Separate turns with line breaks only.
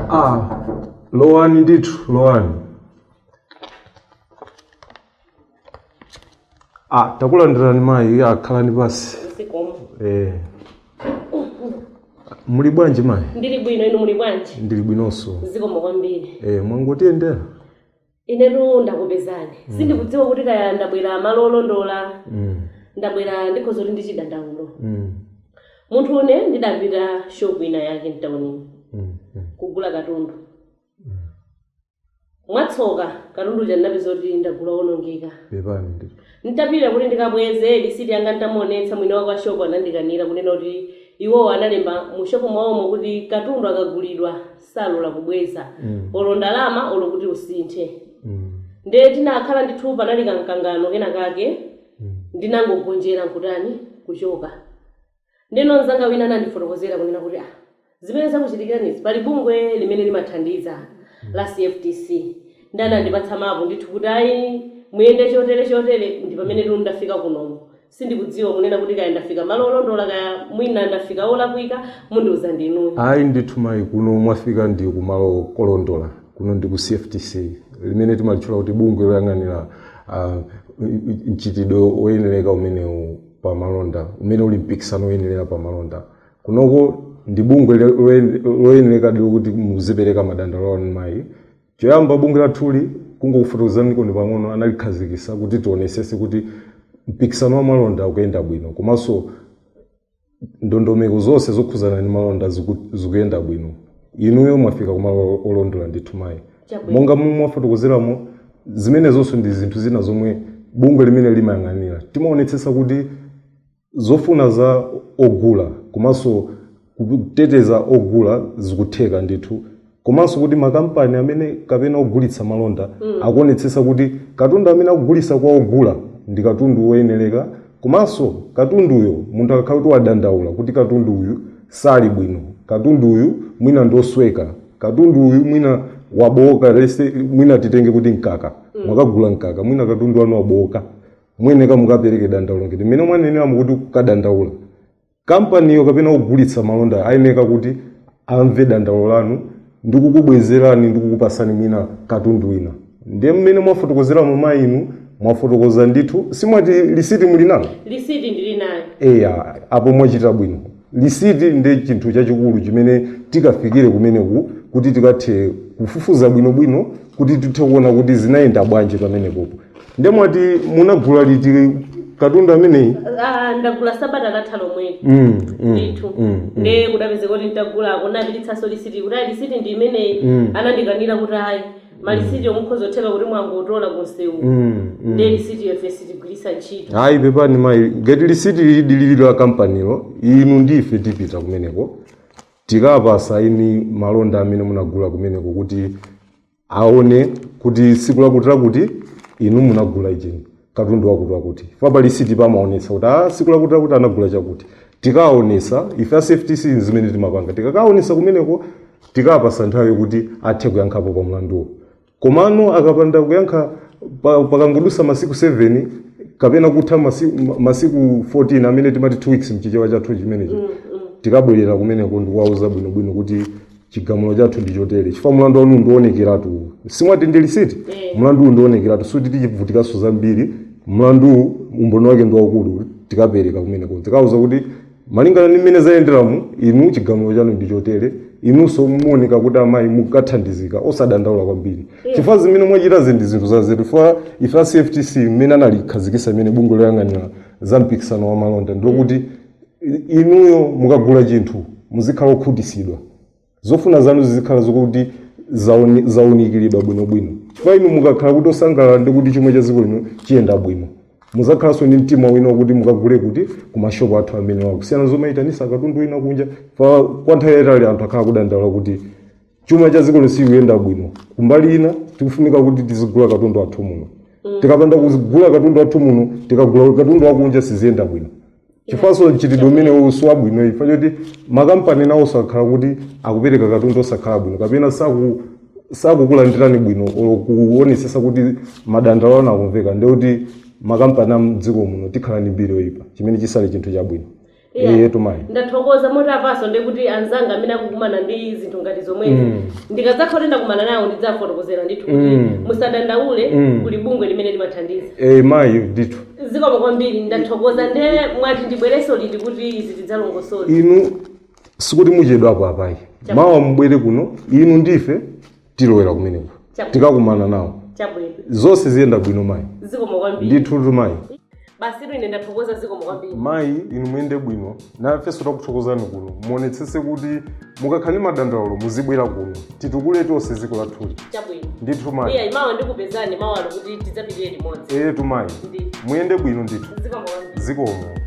Ah, lowani ndithu lowani ah takulandirani mayi akhalani pasi
zikomo
eh. muli bwanji mayi
ndili bwino inu muli bwanji
ndili bwinonso
zikomo kwambiri
eh, mwangotiyendera
inetu ndakupezani sindikudziwa kuti kaya ndabwera malo olondola
mm.
ndabwera ndikhoza kuti ndichida ndaulo
mm.
munthu une ndidapita shopu ina yake mtaunini
mm. mm.
kugula katundu mwatsoka katundu uja ndinapeza kuti ndagula wonongeka
pepani ndithu
nditapita kuti ndikabweze lisiti yanga nditamuonetsa mwini wake wa shopu anandikanira kunena kuti iwowo analemba mu shopu mwawomo kuti katundu akagulidwa salola kubweza
Mm.
olo ndalama olo kuti usinthe
mm.
nde tinakhala ndithu panali kamkangano kena kake
mm.
ndinangogonjera nkutani kuchoka ndeno mzanga wina anandifotokozera kunena kuti ah zimene zakuchitikiranizi pali bungwe limene limathandiza la cftc ndi anandipatsa mapu ndithu kuti ayi muyende chotere chotere ndi pamene tu ndafika kunomo sindikudziwa kunena kuti kaya ndafika malo olondola kaya mwina ndafika olakwika mundiuza ndinuyo
ayi ndithu mayi kuno mwafika ndi kumalo kolondola kuno ndi ku cftc limene timalitchula kuti bungwe loyang'anira uh, mchitidwe woyenereka umenewu pa malonda umene uli mpikisano woyenerera pa malonda kunoko ndi bungwe lo- loyen- loyenereka dilo kuti muzipereka madandalo anu mayi choyamba bungwe lathuli kungokufotokozani koni pang'ono analikhazikisa kuti tionesese kuti mpikisano wa malonda ukuyenda bwino komanso ndondomeko zonse zokhuzana ndi malonda ziku- zikuyenda bwino inuyo mwafika kumalo olondola ndithu mayi
Chabwino.
monga momwe mwafotokozeramo zimene zonso ndi zinthu zina zomwe bungwe limene limayang'anira timaonetsetsa kuti zofuna za ogula komanso kuteteza ogula zikutheka ndithu komanso kuti makampani amene kapena ogulitsa malonda akuonetsetsa kuti katundu amene akugulitsa kwa ogula ndi katundu woyenereka komanso katunduyo munthu akakhala kuti wadandaula kuti katundu uyu sali bwino katundu uyu mwina ndosweka katundu uyu mwina wabowoka lese mwina titenge kuti mkaka mwakagula mkaka mwina katundu anu wabowoka mweneka mukapereke dandaulo ngati mmene mwanenera mukuti kukadandaula kampaniyo kapena kugulitsa malonda ayeneka kuti amve dandaulo lanu ndikukubwezerani ndikukupasani mwina katundu wina ndiye mmene mwafotokozeramo mayi inu mwafotokoza ndithu simwati lisiti muli nalo
lisiti ndili nayo
eya apo mwachita bwino lisiti ndi chinthu chachikulu chimene tikafikire kumeneku kuti tikathe kufufuza bwinobwino kuti tithe kuona kuti zinayenda bwanji pamenepopo ndiye mwati munagula liti katundu ameneyi
Ah, ndagula sabata latha lomweli
mm, mm,
ndithu
mm,
nde kudapezeka kuti nditagulako napititsanso lisiti kuti ayi lisiti ndi imeneyi
Mm.
anandikanira kuti ayi malisiti omukhoza otheka kuti mwangotola kunsewu
mm, mm.
nde lisiti yofe sitigwirisa ntchito
hayi pepani mayi ngati lisiti lili la kampanilo inu ndife tipita kumeneko tikapasa ini malonda amene munagula kumeneko kuti aone kuti siku lakuti lakuti inu munagula ichini katundu wakuti wakuti fapa lisiti pamaonetsa kuti a siku lakuti lakuti anagula chakuti tikaonesa ife a safety sin zimene timapanga tikakaonesa kumeneko tikapasa nthawi yokuti athe kuyankhapo pa mlanduwo komano akapanda kuyankha pa- pakangodusa masiku 7 kapena kutha masiku, ma- masiku 14 amene timati 2 weeks mchichewa chathu chimenechi tikabwerera kumeneko ndikuwauza bwinobwino kuti chigamulo chathu ndi chotere chifukwa mlandu wanu ndionekeratu simwati ndi lisiti
Eh.
mlandu uwu ndionekeratu suti tichivutikanso zambiri mlandu umboni wake ndi waukulu tikapereka kumeneko tikauza kuti malingana ndi mmene zayenderamu inu chigamulo chanu ndi chotere inunso muoneka kuti amayi mukathandizika osadandaula kwambiri chifukwa zimene mwachita zindi zinthu zazetu chifukwa ife a cftc mmene analikhazikisa imene bungwe loyang'anira za mpikisano wa malonda ndiokuti inuyo mukagula chinthu muzikhala okhutisidwa zofuna zanu zizikhala zokuti zaoni- zaunikiridwa bwinobwino chifukwa inu mukakhala kuti osangalala ndi kuti chomwe cha dziko lino chiyenda bwino muzakhalanso ndi mtima wina wakuti mukagule kuti ku mashopu athu amene wakusiyana zomayitanisa katundu wina kunja fa kwa nthawi yayitali anthu akhala kudandaula kuti chuma cha dziko lino sikuyenda bwino kumbali ina tikufunika kuti tizigula katundu athu muno tikapanda kugula katundu athu muno tikagula katundu wakunja siziyenda bwino chifukwanso mchitidwe umene usi wabwino ifa choti makampani nawo sakhala kuti akupereka katundu osakhala bwino kapena saku sakukulandirani bwino olo kuonesesa kuti madandalo anu akumveka ndikuti makampani a mdziko muno tikhala ndi mbiri yoyipa chimene chisali chinthu chabwino iye tumayi
ndathokoza motapaso ndekuti anzanga amene akukumana ndi zinthu ngati zomwezi
Mm.
ndikadzakhote ndakumana nawo ndidzafotokozera ndithu kuti
Mm.
musadandaule
Mm.
kuli bungwe limene limathandiza
e mayi ndithu
zikomo kwambiri ndathokoza nde mwati ndibwereso liti kuti izi tidzalongosole
inu sikuti muchedwapo apayi
Chabu-
mawa mubwere kuno inu ndife tilowera kumeneko
Chabu-
tikakumana nawo
chabwino
zonse ziyenda bwino mayi
zikomo kwambiri
ndithu tumayi
basitu ine ndathokoza zikomo kwambiri
mayi inu muyende bwino nafenso takuthokozani kuno muonetsetse kuti mukakhale madandaulo muzibwera kuno titukule tonse ziko lathuli
chabwino
ndithu mayi
iya imawa ndikupezani mawalo kuti tidzapitirire limodzi
eye tumayi
ndi
muyende bwino ndithu
zikomo kwambiri
zikomo